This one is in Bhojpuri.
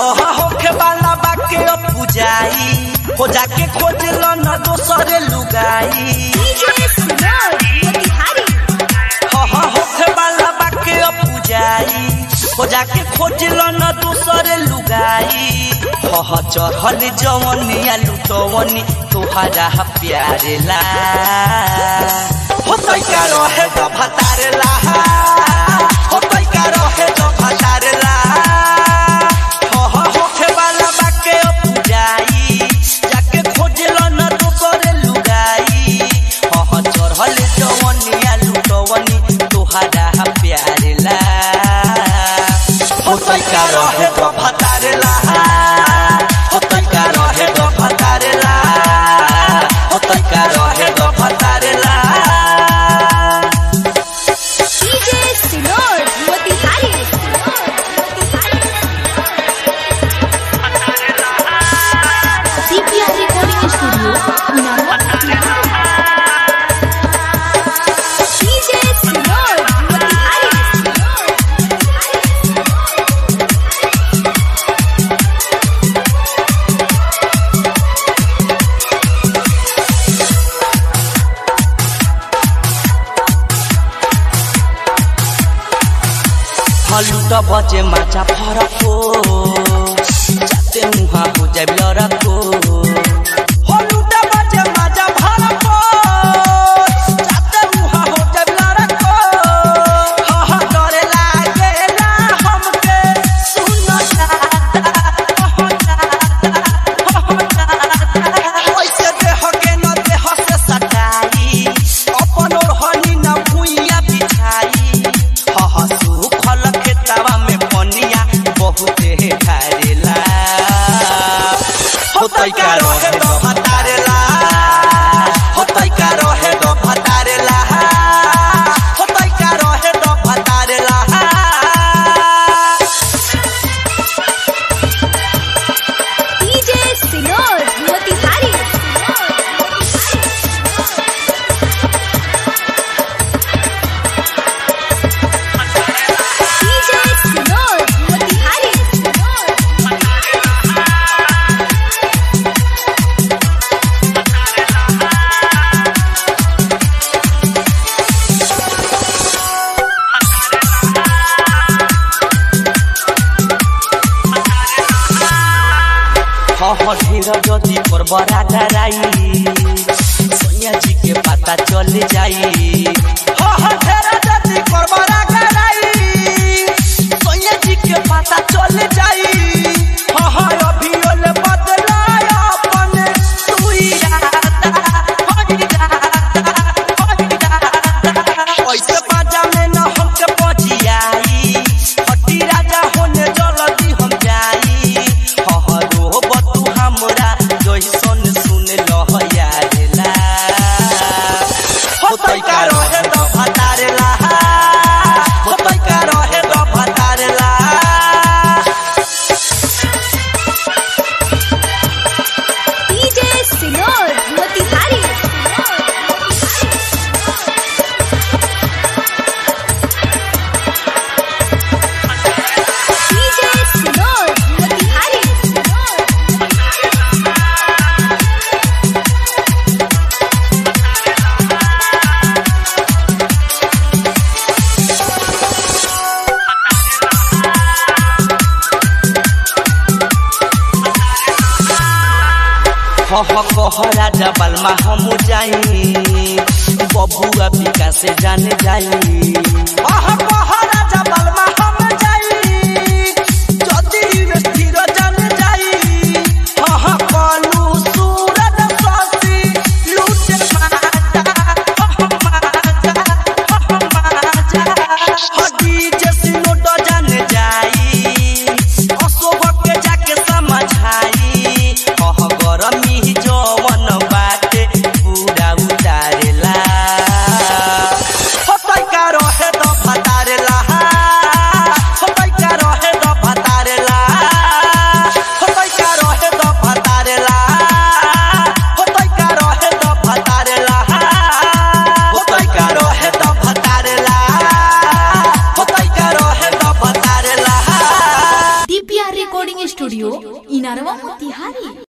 हो हो होखे वाला बाके अब पुजाई हो जाके खोज लो न दोसरे लुगाई DJ Sinor Motihari हो हो होखे वाला बाके अब पुजाई हो जाके खोज लो न दोसरे लुगाई हो हो चढ़ल जवनिया लुटवनी तोहरा प्यारे ला हो तैका रहे तो भतारे ला हो तैका रहे तो भतारे ला हो हो होखे वाला बाके अब पुजाई जाके खोजलो न दोसरे लुगाई हो हो चढ़ल जवनिया लुटवनी तोहरा प्यारे ला हो तैका रहे तो भतारे ला हो तैका रहे तो भतारे ला हो तैका रहे तो भतारे ला DJ Sinor Motihari CPR Recording Studio Unama DJ Sinor Motihari हलुट बजे माछा फरको जाते मुहा हो जाए लरको हलुट बजे माछा फरको जाते मुहा हो जाए लरको हा हा डरे लागे ना हमके सुन जाता हो जाता हो जाता ओइसे देह के न देह से सटाई अपन ओढ़नी न भुइया बिछाई हा हा सुखल खेतवा में पनिया बहुते ढारेला हो तैका रहे दो भतारेला हो तैका रहे दो भतारेला हो तैका रहे दो भतारेला DJ Sinor Motihari DJ Sinor Motihari हह ढेर जदि पर बड़ा डराई सैया जी के पता चल जाई हह ढेर जदि पर बड़ा डराई सैया जी के पता चल जाई हह अभी ओल बदलाय अपन तू इरादा हो इरादा हो इरादा ऐसे बाजा में न हमके पजियाई हटी राजा होने जल्दी हम जाई हहरो बतू हमरा जैसन सुन लह यारेला हो तैका रहे तो भतारेला हो तैका रहे तो भतारेला DJ Sinor Motihari DJ Sinor Motihari हह कह राजा बलमा हम जाई बबुआ बिका से जान जाई हह कह राजा बलमा हम जाई जदि स्थिर जान जाई हह कलू सूरज ससी लूटे माता हह माता हह माता हडी जैसी नोट जान जाई अशोभ के जाके समझाई कह गरमी जवन बाटे पूरा उतारेला हो तैका रहे तो भतारेला स्टूडियो इनारवा मोतिहारी